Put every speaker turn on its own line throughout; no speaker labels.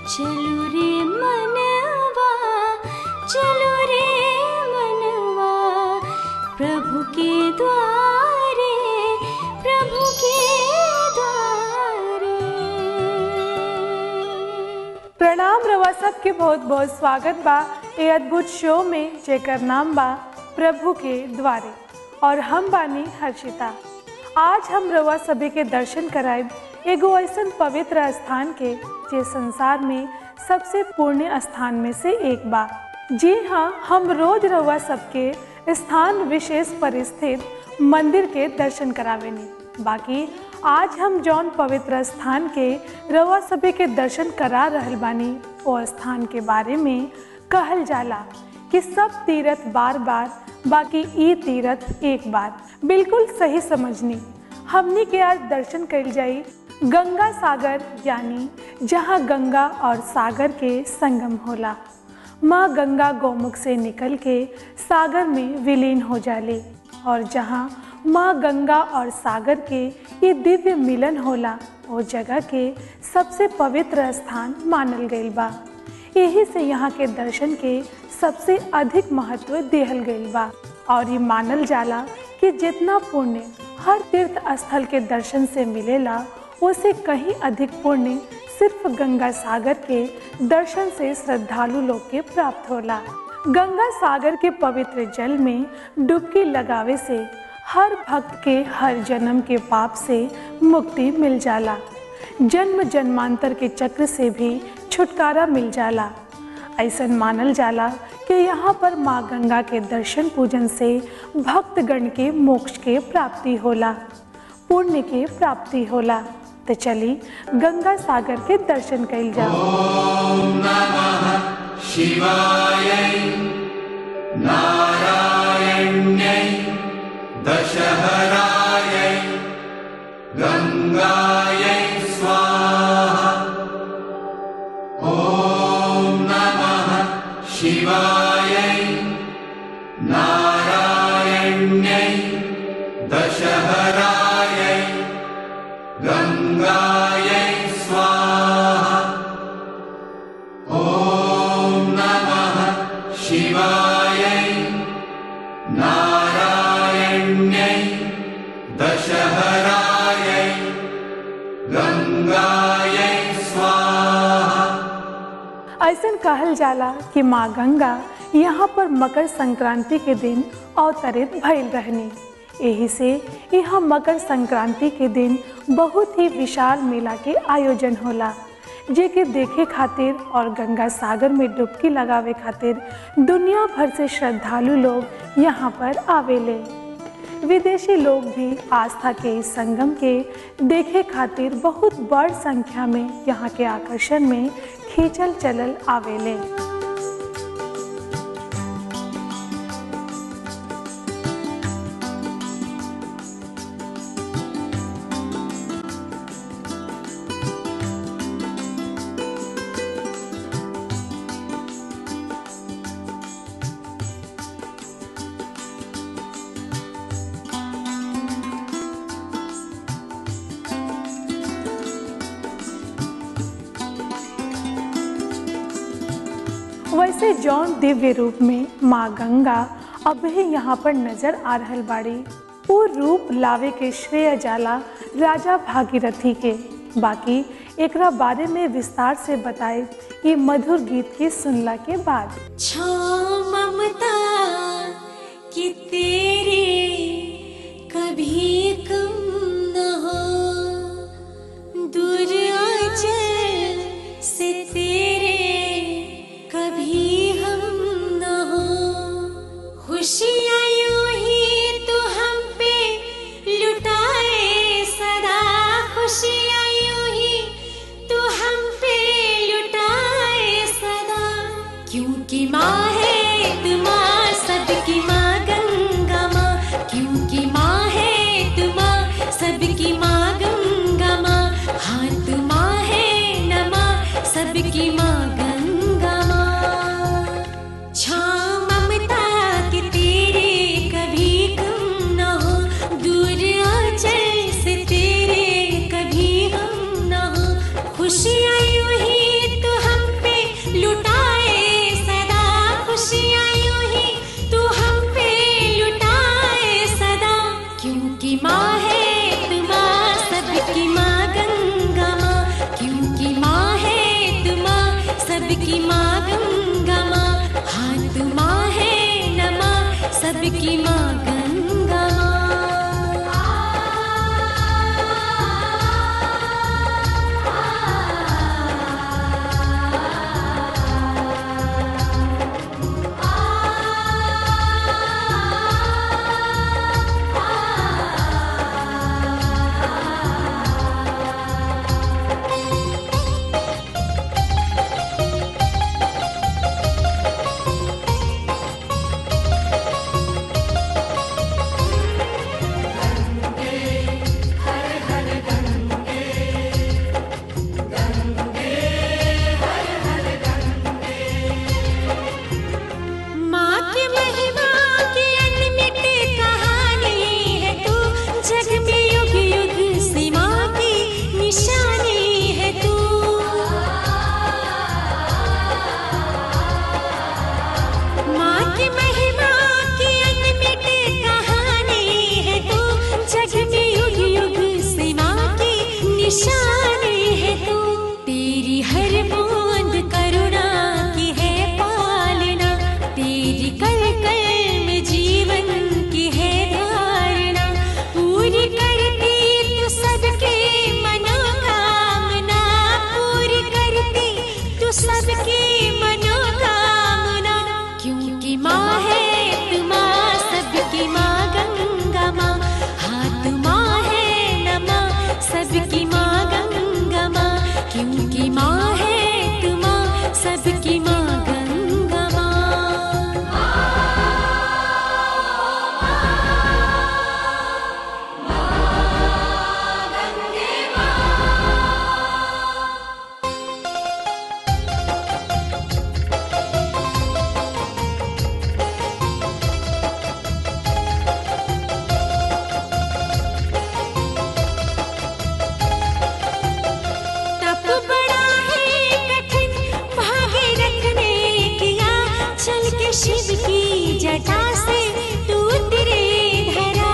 चलो रे मनवा चलो रे मनवा प्रभु के द्वारे प्रभु के द्वारे
प्रणाम रवा सबके बहुत बहुत स्वागत बा ए अद्भुत शो में जेकर नाम बा प्रभु के द्वारे और हम बानी हर्षिता आज हम रवा सभी के दर्शन कराए एगो ऐसन पवित्र स्थान के जे संसार में सबसे पुण्य स्थान में से एक बा जी हाँ हम रोज रवा सबके स्थान विशेष पर स्थित मंदिर के दर्शन करावेनी बाकी आज हम जौन पवित्र स्थान के रवा सभी के दर्शन करा रहल बानी ओ स्थान के बारे में कहल जाला कि सब तीरथ बार बार बाकी ई तीरथ एक बार बिल्कुल सही समझनी हमनी के आज दर्शन कल जाई गंगा सागर यानी जहाँ गंगा और सागर के संगम होला माँ गंगा गौमुख से निकल के सागर में विलीन हो जाली और जहाँ माँ गंगा और सागर के ये दिव्य मिलन होला वो जगह के सबसे पवित्र स्थान मानल गईल बा यही से यहाँ के दर्शन के सबसे अधिक महत्व दिहल गईल बा और ये मानल जाला कि जितना पुण्य हर तीर्थ स्थल के दर्शन से मिलेला उसे कहीं अधिक पुण्य सिर्फ गंगा सागर के दर्शन से श्रद्धालु लोग के प्राप्त होला गंगा सागर के पवित्र जल में डुबकी लगावे से हर भक्त के हर जन्म के पाप से मुक्ति मिल जाला जन्म जन्मांतर के चक्र से भी छुटकारा मिल जाला ऐसन मानल जाला कि यहाँ पर माँ गंगा के दर्शन पूजन से भक्तगण के मोक्ष के प्राप्ति होला पुण्य के प्राप्ति होला तो चली गंगा सागर के दर्शन कइल जाओ
शिवायै नारायण्यै दशहरायै गङ्गायै स्वाहा ॐ नमः शिवायै नारायण्यै दशहरायै गङ्गायै स्वाहा ॐ नमः शिवायै नारायण्यै दशहरायै गङ्गायै स्वाहा
ऐसन कहल जाला कि माँ गंगा यहाँ पर मकर संक्रांति के दिन अवतरित भइल रहनी यही से यहाँ मकर संक्रांति के दिन बहुत ही विशाल मेला के आयोजन होला जे के देखे खातिर और गंगा सागर में डुबकी लगावे खातिर दुनिया भर से श्रद्धालु लोग यहाँ पर आवेले विदेशी लोग भी आस्था के इस संगम के देखे खातिर बहुत बड़ संख्या में यहाँ के आकर्षण में खींचल चलल आवेले वैसे जौन दिव्य रूप में माँ गंगा अब ही यहाँ पर नजर आ रहल बाड़ी वो रूप लावे के श्रेय जाला राजा भागीरथी के बाकी एकरा बारे में विस्तार से बताए ये मधुर गीत के सुनला के बाद
छो ममता कि तेरे कभी कम न हो दूर आंचल से तेरे कभी हम न हो खुशियाँ यूं ही तू हम पे लुटाए सदा खुशियाँ यूं ही तू हम पे लुटाए सदा क्योंकि माँ है तू माँ सबकी माँ गंगा माँ क्योंकि माँ है तू माँ सबकी माँ गंगा माँ हाँ तू माँ है न माँ सबकी माँ गंगा माँ छाँव ममता के तेरे कभी कम न हो दूर आंचल से तेरे कभी हम न हो खुशियाँ यूं ही तो हम सबकी माँ गंगा माँ की महिमा की अनमिट कहानी है तू जग में युग युग से माँ की निशानी है तू माँ की महिमा की अनमिट कहानी है तू जग में युग युग से माँ की निशानी है तू तेरी हर बूंद करुणा की है पालना तेरी कल कल में जीवन की है धारणा पूरी करती तू सबके मनोकामना पूरी करती तू सबकी मनोकामना क्योंकि माँ है तू माँ सबकी माँ गंगा माँ हाथ माँ है न माँ सबकी माँ गंगा माँ क्योंकि माँ है तू माँ सबकी माँ गंगा माँ तप बड़ा है कठिन भागे रखने किया चल के शिव की जटा से तू उतरे धरा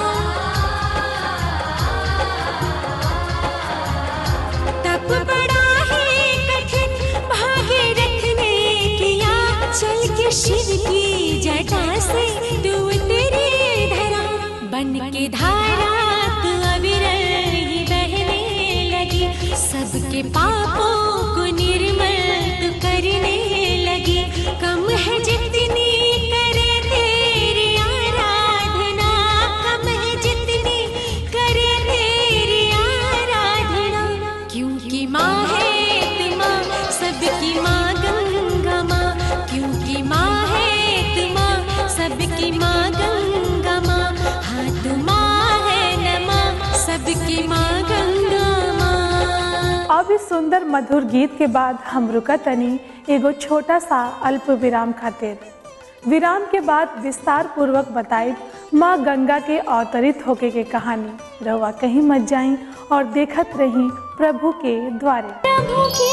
तप बड़ा है कठिन भागे रखने किया चल के शिव की जटा से तू उतरे धरा बन के धारा तू अविरल ही बहने लगी सबके पापों को निर्मल तू करने लगी कम है जितनी करे तेरी आराधना कम है जितनी करे तेरी आराधना क्योंकि माँ है तू माँ सबकी माँ गंगा माँ क्योंकि माँ है तू माँ सबकी माँ गंगा माँ हाँ तू माँ है न माँ सबकी माँ गंगा माँ
अब इस सुंदर मधुर गीत के बाद हम रुका तनी एगो छोटा सा अल्प विराम खातिर विराम के बाद विस्तार पूर्वक बताई माँ गंगा के अवतरित होके के कहानी रहुआ कहीं मत जाई और देखत रही प्रभु के द्वारे
प्रभु के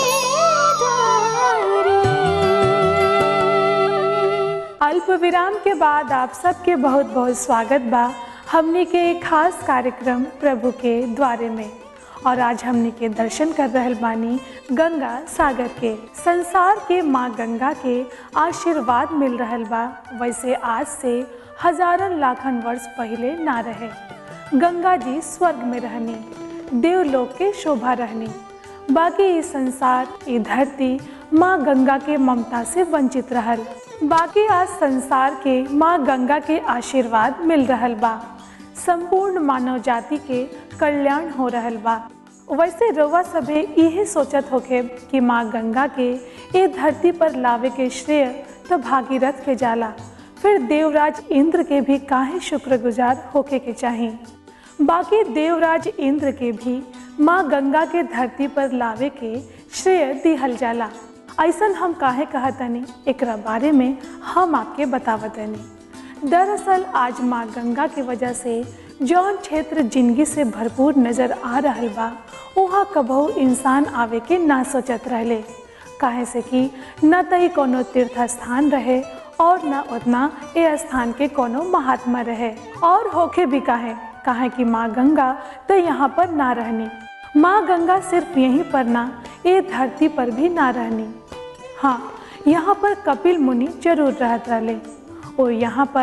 द्वारे
अल्प विराम के बाद आप सबके बहुत बहुत स्वागत बा हमने के एक खास कार्यक्रम प्रभु के द्वारे में और आज हमने के दर्शन कर रहल बानी गंगा सागर के संसार के माँ गंगा के आशीर्वाद मिल रहल बा वैसे आज से हजारन लाखन वर्ष पहले ना रहे गंगा जी स्वर्ग में रहनी देवलोक के शोभा रहनी बाकी ये संसार ये धरती माँ गंगा के ममता से वंचित रहल बाकी आज संसार के माँ गंगा के आशीर्वाद मिल रहल बा संपूर्ण मानव जाति के कल्याण हो रहल बा वैसे रउआ सभे इहे सोचत होखे कि माँ गंगा के ये धरती पर लावे के श्रेय तो भागीरथ के जाला फिर देवराज इंद्र के भी काहे शुक्रगुजार होके के चाहिए बाकी देवराज इंद्र के भी माँ गंगा के धरती पर लावे के श्रेय दिहल जाला ऐसन हम काहे कहतनी एकरा बारे में हम आपके बतावतनी दरअसल आज माँ गंगा की वजह से जौन क्षेत्र जिंदगी से भरपूर नजर आ रहल बा वहाँ कबहू इंसान आवे के ना सोचत रहले काहे से कि न त ही कोनो तीर्थ स्थान रहे और न उतना ए स्थान के कोनो महात्मा रहे और होके भी काहे काहे कि माँ गंगा तो यहाँ पर ना रहनी माँ गंगा सिर्फ यहीं पर ना ये धरती पर भी ना रहनी हाँ यहाँ पर कपिल मुनि जरूर रहत रहले और यहाँ पर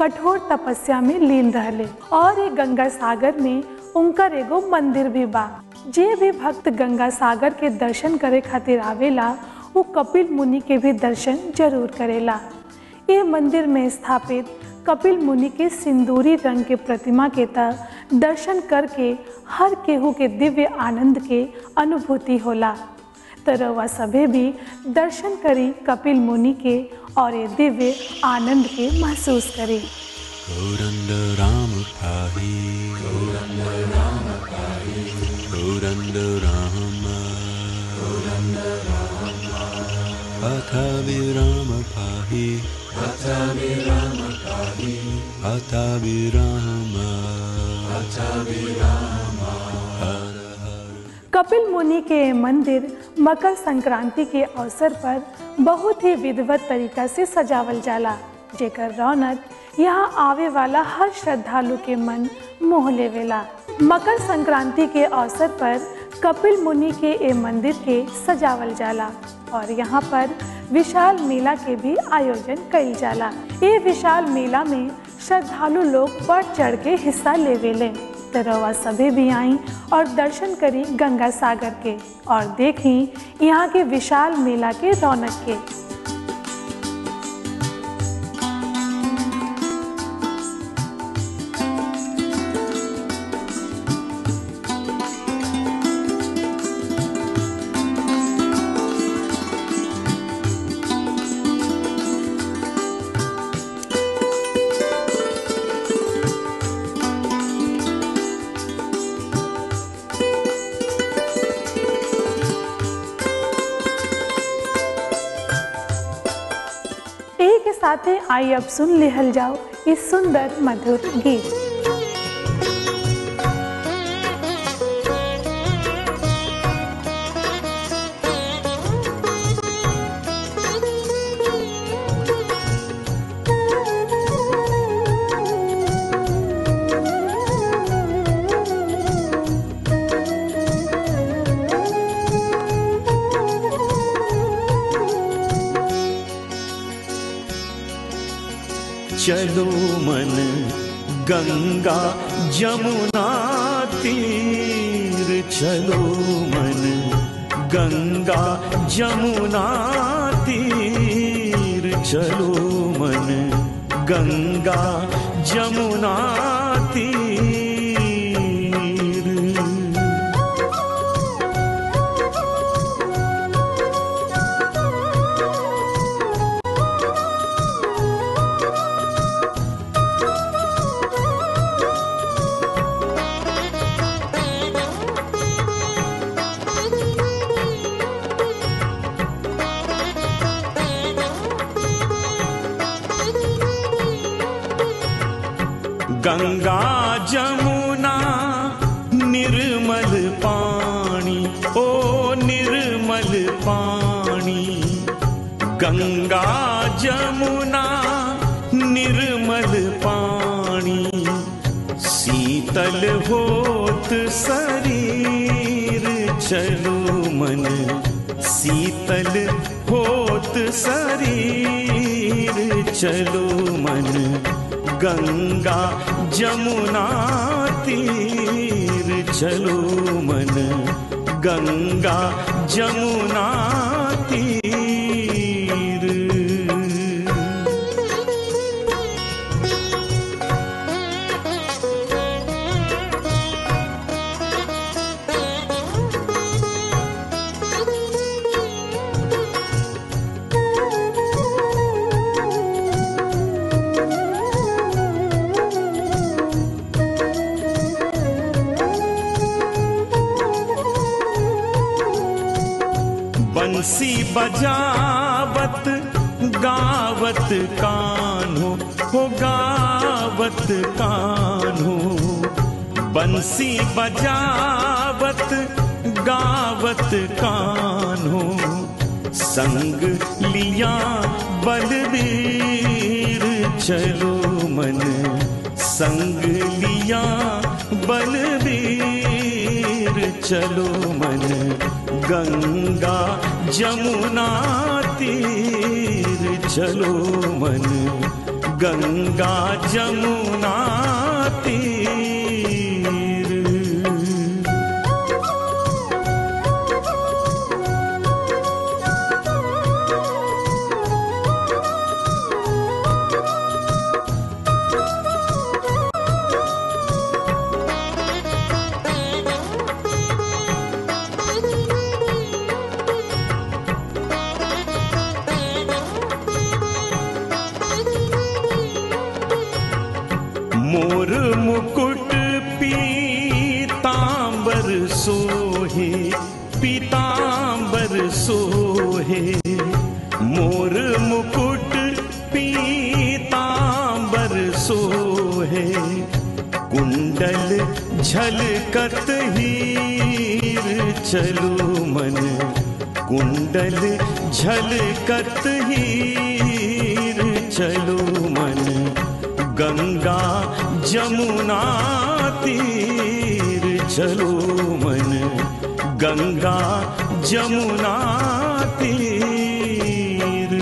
कठोर तपस्या में लीन रहले और ये गंगा सागर में उनकर एगो मंदिर भी बा जे भी भक्त गंगा सागर के दर्शन करे खातिर आवेला वो कपिल मुनि के भी दर्शन जरूर करेला ये मंदिर में स्थापित कपिल मुनि के सिंदूरी रंग के प्रतिमा के तक दर्शन करके हर केहू के दिव्य आनंद के अनुभूति होला तो रउआ सभे भी दर्शन करी कपिल मुनि के और ये दिव्य आनंद के महसूस करी
गौरंद राम पाहि गौरंद राम पाहि गौरंद राम गौरंद राम अथ विराम पाहि अथ विराम पाहि अथ विराम अथ विराम हर हर
कपिल मुनि के ये मंदिर मकर संक्रांति के अवसर पर बहुत ही विधिवत तरीका से सजावल जाला जेकर रौनक यहाँ आवे वाला हर श्रद्धालु के मन मोह लेवेला मकर संक्रांति के अवसर पर कपिल मुनि के ये मंदिर के सजावल जाला और यहाँ पर विशाल मेला के भी आयोजन कइल जाला ये विशाल मेला में श्रद्धालु लोग बढ़ चढ़ के हिस्सा लेवेले तो रवा सभी भी आई और दर्शन करी गंगा सागर के और देखी यहाँ के विशाल मेला के रौनक के यही के साथे आई अब सुन लिहल जाओ इस सुंदर मधुर गीत
चलो मन गंगा जमुना तीर चलो मन गंगा जमुना तीर चलो मन गंगा जमुना तीर गंगा जमुना निर्मल पानी ओ निर्मल पानी गंगा जमुना निर्मल पानी शीतल होत शरीर चलो मन शीतल होत शरीर चलो मन गंगा जमुना तीर चलो मन गंगा जमुना तीर बंसी बजावत गावत कान्हो हो गावत कान्हो बंसी बजावत गावत कान्हो संग लिया बलबीर चलो मन संग लिया बलबीर चलो मन गंगा जमुना तीर चलो मन गंगा जमुना तीर मोर मुकुट पीतांबर सोहे पीतांबर सोहे मोर मुकुट पीतांबर सोहे कुंडल झलकत हीर चलो मन कुंडल झलकत हीर चलो मन गंगा जमुना तीर चलो मन गंगा जमुना तीर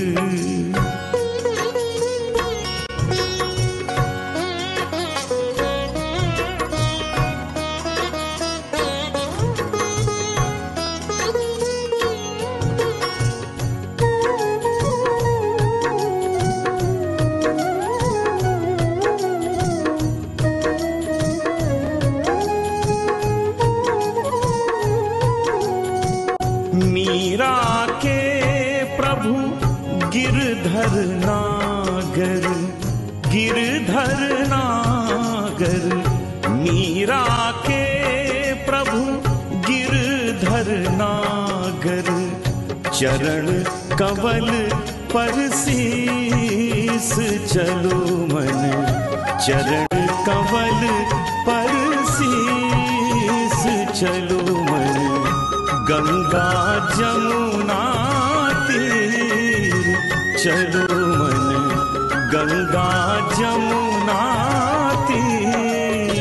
मीरा के प्रभु गिरधर नागर गिरधर नागर मीरा के प्रभु गिरधर नागर चरण कवल पर शीस चलो मन चरण कवल पर शीस चलो मन गंगा जमुना तीर चलो मन गंगा जमुना तीर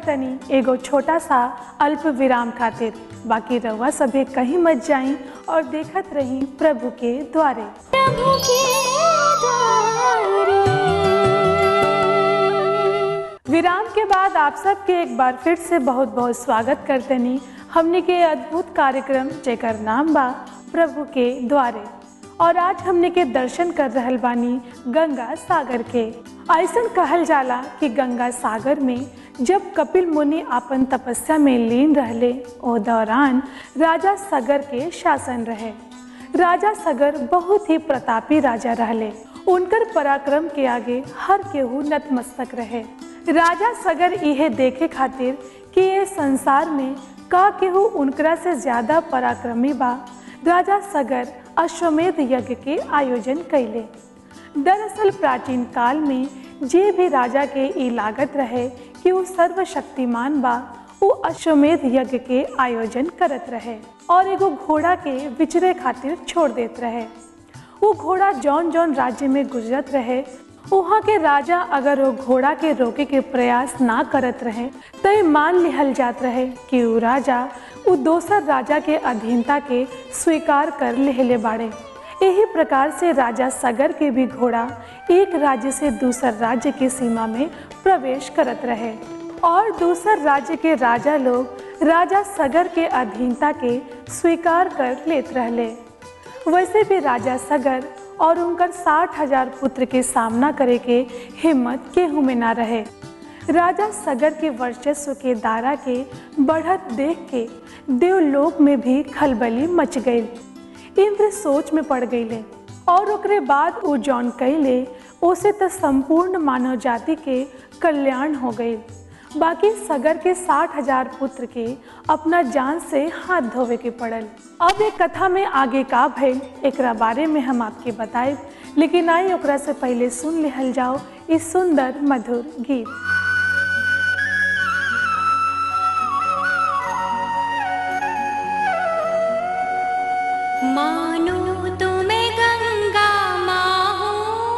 तनी एगो छोटा सा अल्प विराम खातिर बाकी रउआ सभे कहीं मत जाई और देखत रही प्रभु के द्वारे
प्रभु के द्वारे
विराम के बाद आप सबके एक बार फिर से बहुत बहुत स्वागत करतनी हमने के अद्भुत कार्यक्रम जेकर नाम बा प्रभु के द्वारे और आज हमने के दर्शन कर रहल बानी गंगा सागर के ऐसन कहल जाला कि गंगा सागर में जब कपिल मुनि आपन तपस्या में लीन रहले ओ दौरान राजा सगर के शासन रहे राजा सगर बहुत ही प्रतापी राजा रहले उनकर पराक्रम के आगे हर केहू नतमस्तक रहे राजा सगर इहे देखे खातिर कि ये संसार में का केहू उनकरा से ज्यादा पराक्रमी बा राजा सगर अश्वमेध यज्ञ के आयोजन कैले दरअसल प्राचीन काल में जे भी राजा के ई लागत रहे कि वो सर्वशक्तिमान बा वो अश्वमेध यज्ञ के आयोजन करत रहे और एगो घोड़ा के विचरे खातिर छोड़ देत रहे वो घोड़ा जौन जौन राज्य में गुजरत रहे वहाँ के राजा अगर वो घोड़ा के रोके के प्रयास ना करत रहे तो ये मान लिहल जात रहे कि वो राजा वो दोसर राजा के अधीनता के स्वीकार कर लेहले बाड़े यही प्रकार से राजा सगर के भी घोड़ा एक राज्य से दूसर राज्य की सीमा में प्रवेश करत रहे और दूसर राज्य के राजा लोग राजा सगर के अधीनता के स्वीकार कर लेत रहले वैसे भी राजा सगर और उनकर साठ हजार पुत्र के सामना करे के हिम्मत केहू में ना रहे राजा सगर के वर्चस्व के दारा के बढ़त देख के देवलोक में भी खलबली मच गई इंद्र सोच में पड़ गईले और ओकरे बाद वो जौन कैले उसे तो संपूर्ण मानव जाति के कल्याण हो गई बाकी सगर के साठ हजार पुत्र के अपना जान से हाथ धोवे के पड़ल अब एक कथा में आगे का भइल एकरा बारे में हम आपके बताए लेकिन आई ओकरा से पहले सुन लिहल जाओ इस सुंदर मधुर गीत
मानो तुम्हें गंगा माँ हो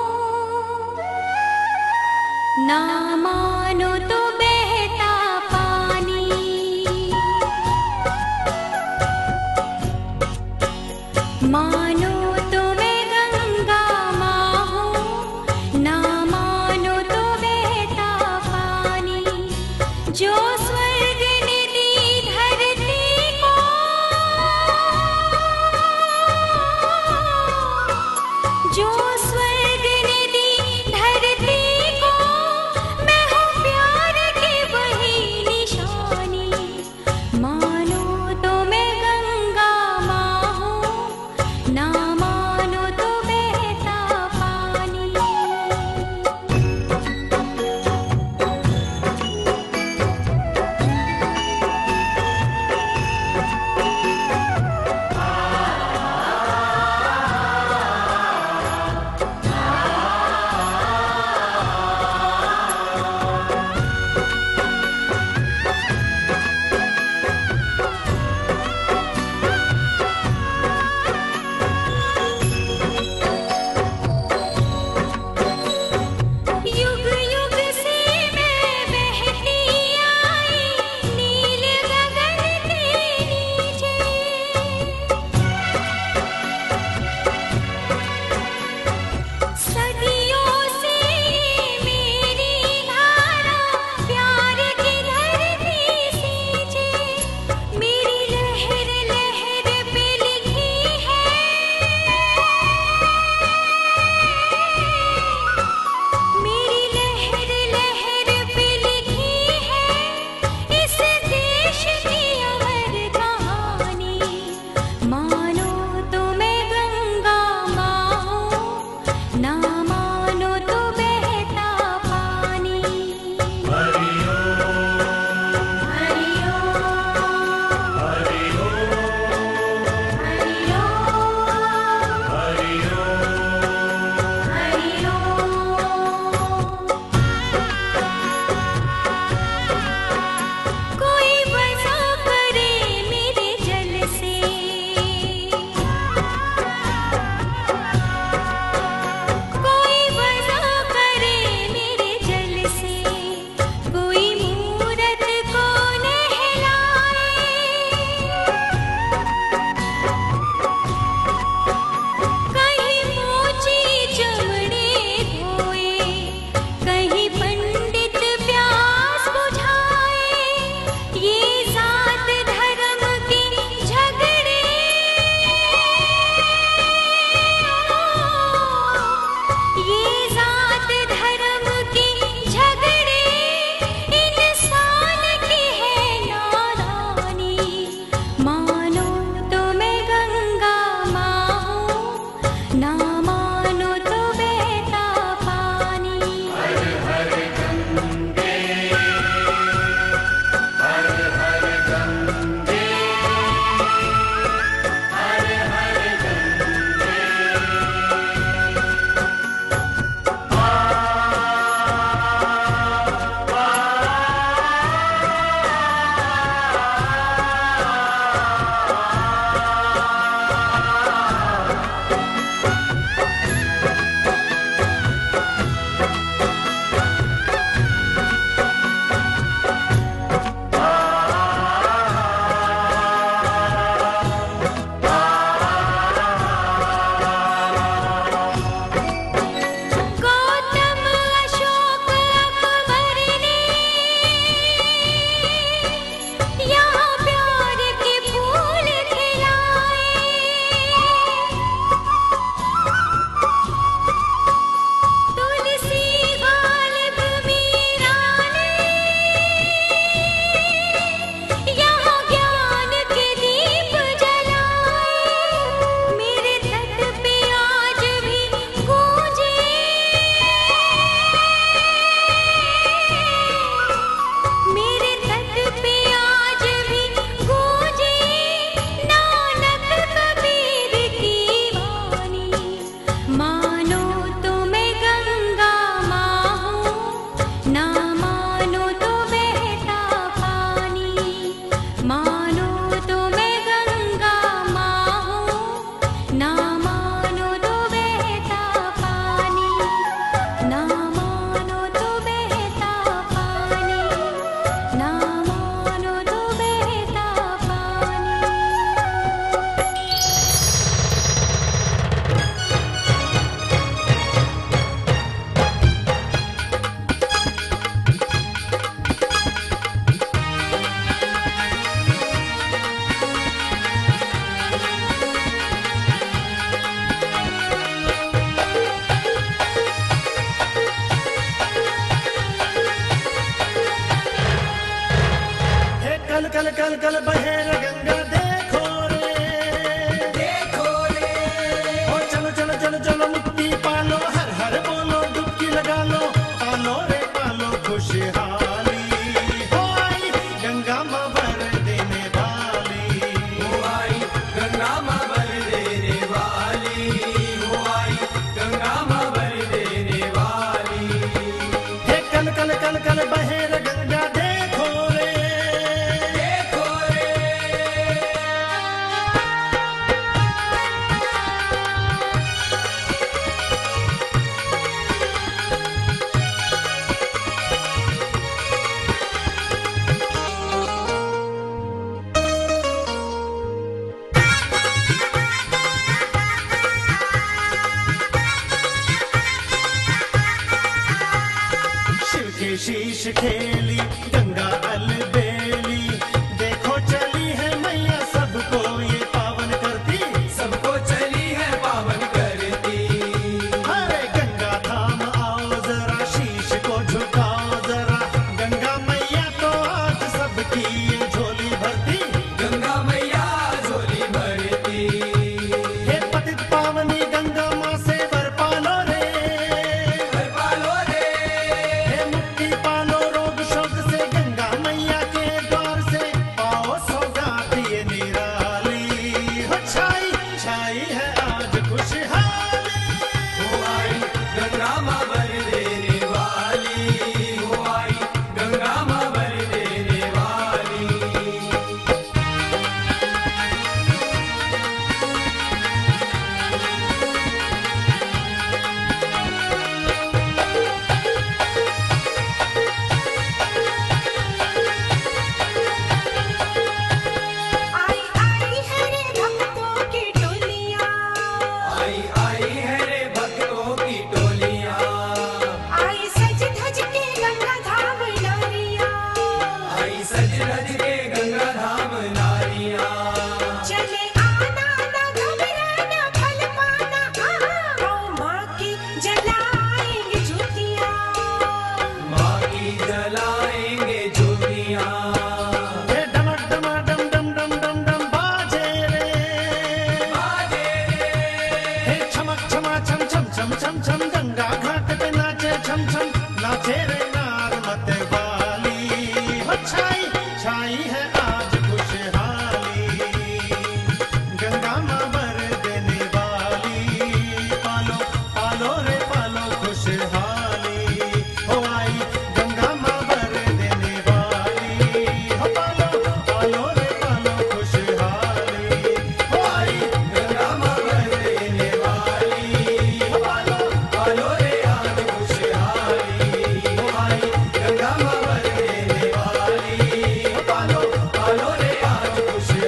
ना मानो तो बहता पानी मानो तुम्हें गंगा माँ हो ना मानो तो बहता
कल कल बहे रे गंगा देखो रे देखो रे ओ चलो चलो चलो चलो मुक्ति पालो हर हर बोलो डुबकी लगा लो पालो रे पालो खुशहाली हो आई गंगा माँ भर देने वाली
हो आई गंगा माँ भर देने वाली हो आई गंगा माँ भर देने वाली
हे कल कल कल कल बहे रे गंगा देखो रे
देखो रे
शिव के शीश खेली गंगा अलबेली देखो चली है मैया सबको ये पावन करती
सबको चली है पावन करती
अरे गंगा धाम आओ जरा शीश को झुकाओ जरा गंगा मैया तो आज सबकी ये झोली भरती
गंगा मैया झोली भरती
हे पतित पावनी गंगा माँ से वर पालो रे
हर पालो रे
हे मुक्ति पालो रोग शोक से गंगा मैया के द्वार से पाओ सौगात ये निराली हो छाई छाई है आज खुशहाली
हो आई गंगा माँ भर देने वाली हो आई गंगा माँ भर देने वाली
आई आई है रे भक्तों की टोलियां
आई आई है रे भक्तों की टोलियां
आई सज धज के गंगा धाम नारियां
आई सज धज के गंगा धाम नारियां
चले आना ना घबराना फल पाना आओ माँ की जलाएंगे ज्योतियां
माँ की जलाएंगे ज्योतियां
हे डमक डमा डम डम डम डम डम बाजे रे
बाजे रे
हे छमक छमा छम छम छम छम छम गंगा घाट पे नाचे छम छम नाचे रे नार मत वाली हो छाई छाई है आज खुशहाली गंगा माँ भर देने वाली पालो पालो रे पालो खुशहाली हो आई गंगा माँ भर देने वाली हो पालो पालो रे पालो खुशहाली हो आई
गंगा माँ भर देने वाली
हो पालो
पालो रे आज खुशहाली हो आई गंगा माँ भर देने वाली पालो पालो रे आज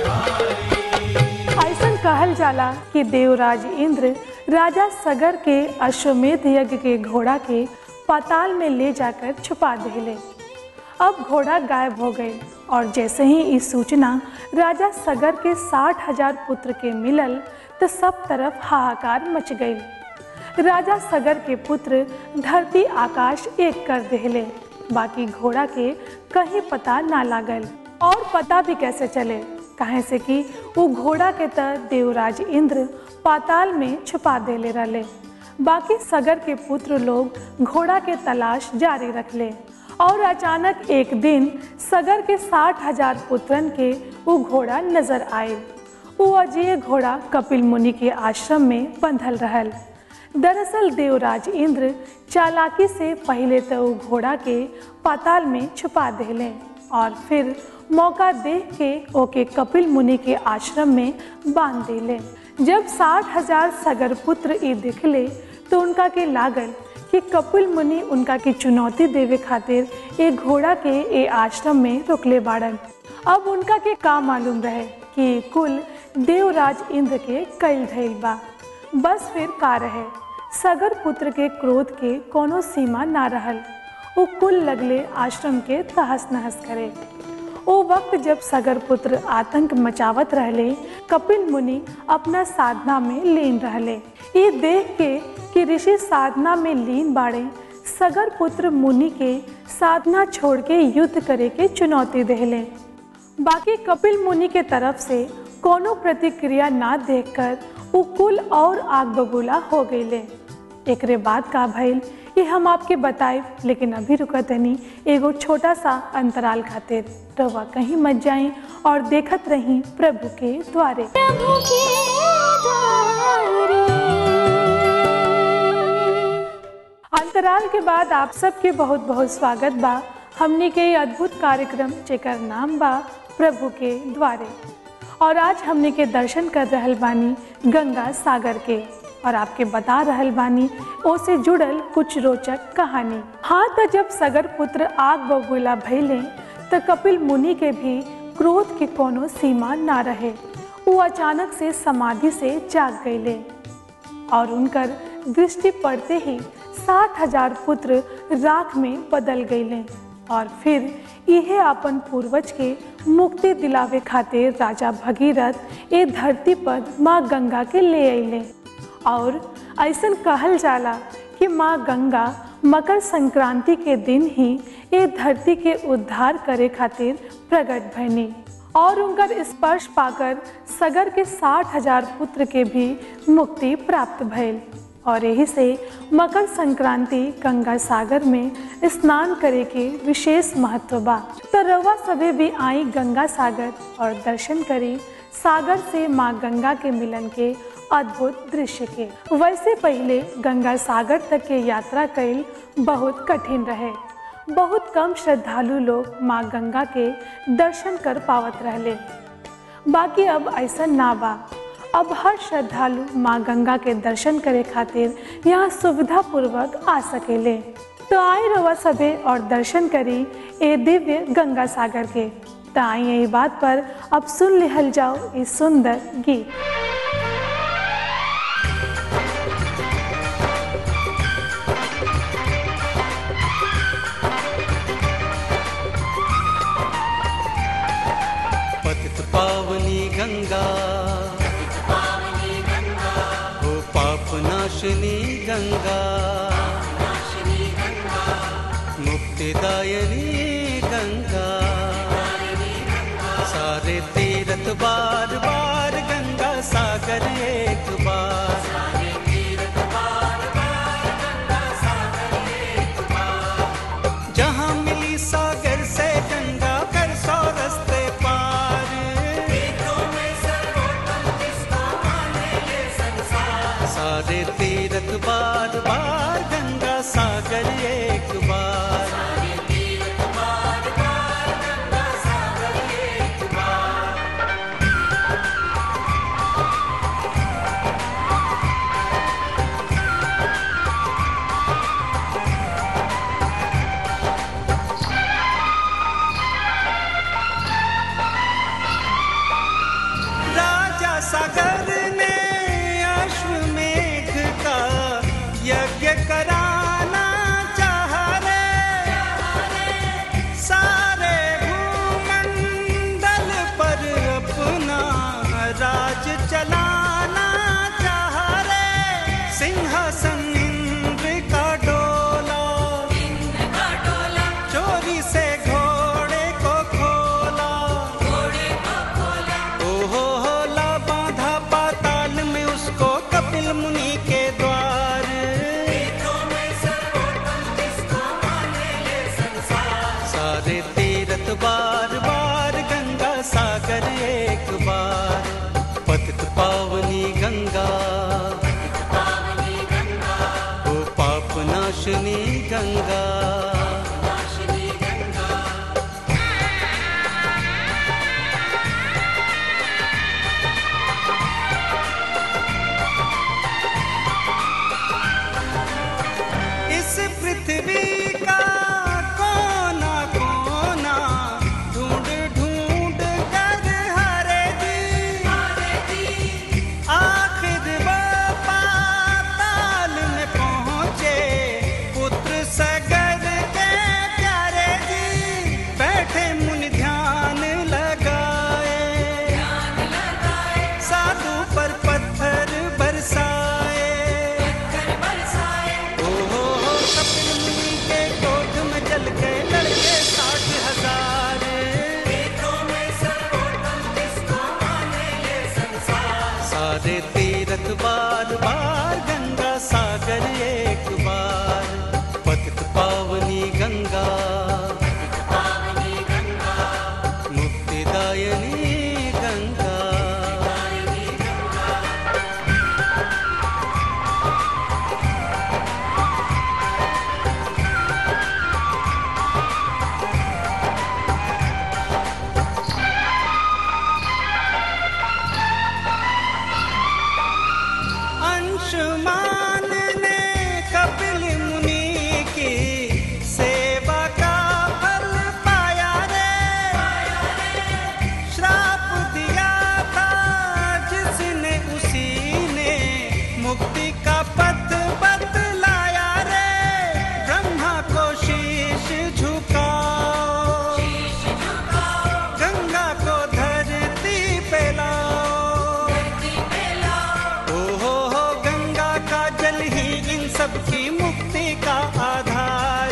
खुशहाली
ऐसन कहल जाला कि देवराज इंद्र राजा सगर के अश्वमेध यज्ञ के घोड़ा के पाताल में ले जाकर छुपा देले अब घोड़ा गायब हो गए और जैसे ही इस सूचना राजा सगर के साठ हजार पुत्र के मिलल तो सब तरफ हाहाकार मच गई राजा सगर के पुत्र धरती आकाश एक कर देले बाकी घोड़ा के कहीं पता ना लागल और पता भी कैसे चले काहे से कि वो घोड़ा के तर देवराज इंद्र पाताल में छुपा देले रहले बाकी सगर के पुत्र लोग घोड़ा के तलाश जारी रखले और अचानक एक दिन सगर के साठ हजार पुत्रन के वो घोड़ा नजर आए वो अजय घोड़ा कपिल मुनि के आश्रम में बंधल रहल दरअसल देवराज इंद्र चालाकी से पहले तो वो घोड़ा के पाताल में छुपा देले और फिर मौका देख के ओके कपिल मुनि के आश्रम में बांध देले जब साठ हजार सगर पुत्र ई दिखले तो उनका के लागल कि कपिल मुनि उनका की चुनौती देवे खातिर एक घोड़ा के ए आश्रम में रोकले बाड़न अब उनका के का मालूम रहे कि कुल देवराज इंद्र के कई धैल बा बस फिर का रहे सगर पुत्र के क्रोध के कोनो सीमा ना रहल वो कुल लगले आश्रम के तहस नहस करे ओ वक्त जब सगर पुत्र आतंक मचावत रहले कपिल मुनि अपना साधना में लीन रहले ये देख के कि ऋषि साधना में लीन बाड़े सगर पुत्र मुनि के साधना छोड़ के युद्ध करे के चुनौती देले बाकी कपिल मुनि के तरफ से कोनो प्रतिक्रिया ना देखकर उ कुल और आग बबूला हो गईले एकरे बाद का भइल ये हम आपके बताए लेकिन अभी रुकत तनी एगो छोटा सा अंतराल खातिर रवा कहीं मत जाई और देखत रही प्रभु के द्वारे
प्रभु के द्वारे
अंतराल के बाद आप सबके बहुत बहुत स्वागत बा हमने के ये अद्भुत कार्यक्रम जेकर नाम बा प्रभु के द्वारे और आज हमने के दर्शन कर रहल बानी गंगा सागर के और आपके बता रहल बानी ओसे जुड़ल कुछ रोचक कहानी हाँ तो जब सगर पुत्र आग बबूला भैले तो कपिल मुनि के भी क्रोध के कोनो सीमा ना रहे वो अचानक से समाधि से जाग गईले और उनकर दृष्टि पड़ते ही साठ हजार पुत्र राख में बदल गईले और फिर इहे अपन पूर्वज के मुक्ति दिलावे खातिर राजा भगीरथ ए धरती पर माँ गंगा के ले अइले और ऐसन कहल जाला कि माँ गंगा मकर संक्रांति के दिन ही ए धरती के उद्धार करे खातिर प्रकट भइनी और उनकर स्पर्श पाकर सगर के साठ हजार पुत्र के भी मुक्ति प्राप्त भइल और यही से मकर संक्रांति गंगा सागर में स्नान करे के विशेष महत्व बा तो रउआ सभे भी आई गंगा सागर और दर्शन करी सागर से माँ गंगा के मिलन के अद्भुत दृश्य के वैसे पहले गंगा सागर तक के यात्रा कईल बहुत कठिन रहे बहुत कम श्रद्धालु लोग माँ गंगा के दर्शन कर पावत रहले बाकी अब ऐसा ना बा अब हर श्रद्धालु माँ गंगा के दर्शन करे खातिर यहाँ सुविधा पूर्वक आ सकेले तो आई रवा सभे और दर्शन करी ए दिव्य गंगा सागर के तो आई यही बात पर अब सुन लिहल जाओ इस सुंदर गीत
पतित पावनी गंगा हो पाप नाशनी गंगा मुक्तिदायनी गंगा सारे तीरथ बार बार गंगा सागर एक बार जहाँ मिली सागर से गंगा कर सौ रस्ते पार सारे तीरथ बार बार गंगा सागर एक बार राजा सागर ने अश्वमेघ का यज्ञ कराना चाह रे सारे भूमंडल पर अपना राज चलाना चाह रे सिंहासन इंद्र का डोला चोरी से घोड़े को खोला ओहो होला बांधा पाताल में उसको कपिल मुनि के द्वार सारे तीरथ बार बार गंगा सागर एक बार पतित पावनी गंगा ओ पाप नाशनी गंगा इस पृथ्वी का कोना कोना ढूंढ ढूंढ कर हरे दी सारे तीरथ बार बार गंगा सागर एक बार पतित पावनी गंगा मुक्तिदायनी गंगा अंशुमान ने कपिल मुनि की सेवा का फल पाया रे श्राप दिया था जिसने उसी ने मुक्ति का पथ बतलाया रे ब्रह्मा को शीश झुकाओ गंगा को धरती पे लाओ ओ हो हो गंगा का जल ही इन सब की मुक्ति का आधार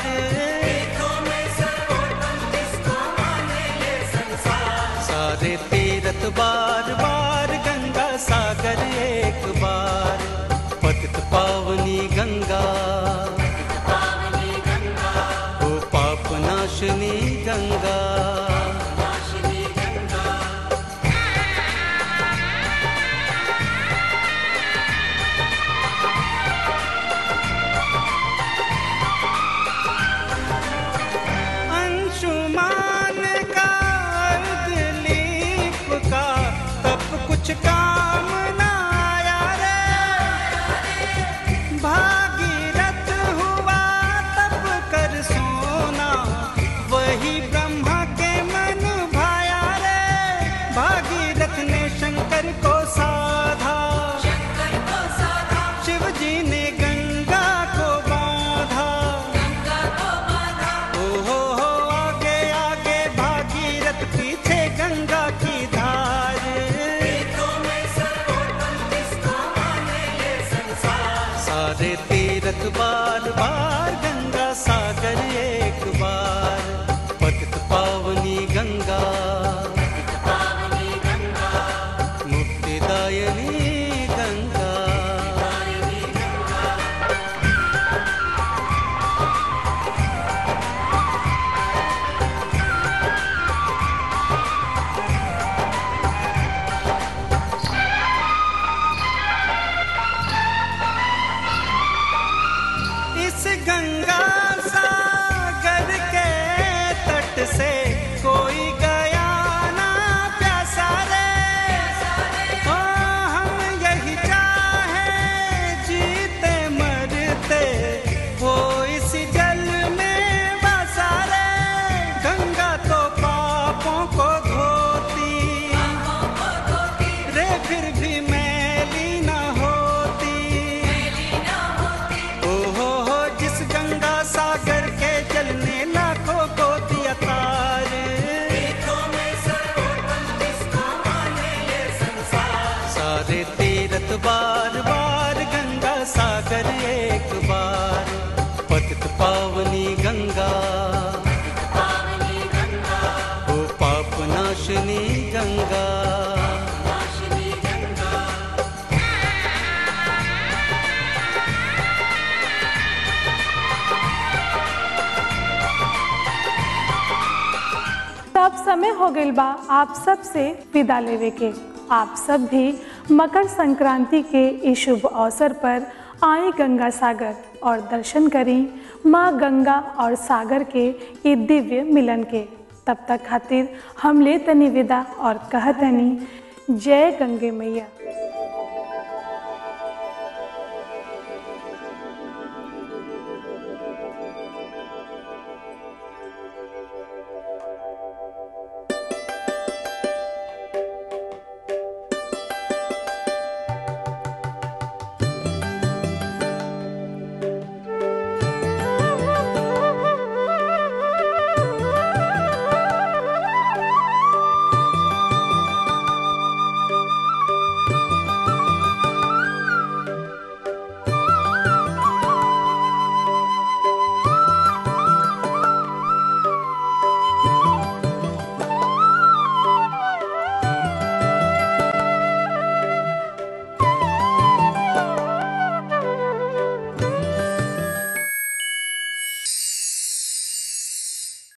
सारे तीरथ बार बार गंगा सागर एक बार पतित पावनी गंगा ओ पाप नाशनी गंगा अंशुमान का अर्धलीप का तब कुछ काम न आया रे भागीरथ हुआ तब कर सोना वही ब्रह्मा के मन भाया रे भागीरथ ने शंकर को साधा शिव जी ने गंगा को बांधा ओ हो हो आगे आगे भागीरथ पीछे गंगा की धार सारे तीरथ बार बार गंगा सागर एक बार पतित पावनी गंगा मुक्तिदायनी गंगा इस गंगा सागर के तट से कोई गया ना प्यासा रे ओ हम यही चाहे जीते मरते वो इस जल में बसा रे गंगा तो पापों को धोती रे फिर भी मैली न होती ओ हो हो जिस गंगा सागर के जल ने लाखों को दिया तार सारे तीरथ बार बार गंगा सागर एक बार पतित पावनी गंगा ओ पाप नाशनी गंगा
तब समय हो गइल बा आप सब से विदा लेवे के आप सब भी मकर संक्रांति के इस शुभ अवसर पर आए गंगा सागर और दर्शन करी माँ गंगा और सागर के ये दिव्य मिलन के तब तक खातिर हम ले तनी विदा और कहतनी जय गंगे मैया